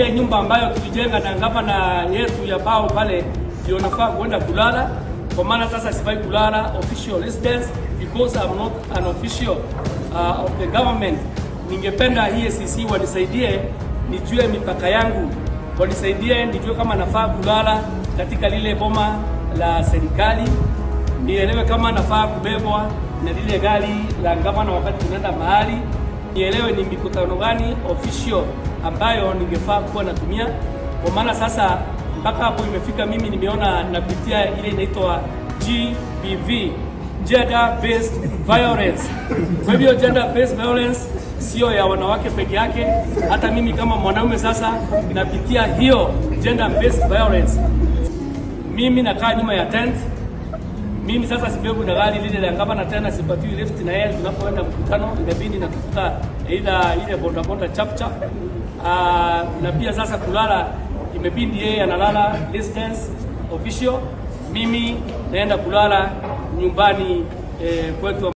ile nyumba ambayo tulijenga na gavana yetu ya Bao pale ndio nafaa kwenda kulala, kwa maana sasa sifai kulala official residence because I'm not an official uh, of the government. Ningependa EACC wanisaidie nijue mipaka yangu, wanisaidie nijue kama nafaa kulala katika lile boma la serikali, nielewe kama nafaa kubebwa na lile gari la gavana wakati tunaenda mahali, nielewe ni mikutano gani official ambayo ningefaa kuwa natumia, kwa maana sasa mpaka hapo imefika, mimi nimeona napitia ile inaitwa GBV, gender based violence. Kwa hivyo gender based violence sio ya wanawake peke yake, hata mimi kama mwanaume sasa napitia hiyo gender based violence. Mimi nakaa nyuma ya tent mimi sasa sibebu na gari lile la gavana tena, sipatiwi lift na yeye tunapoenda mkutano, inabidi natafuta aidha ile boda boda chap chap. Aa, na pia sasa kulala imebidi yeye analala residence official, mimi naenda kulala nyumbani eh, kwetu.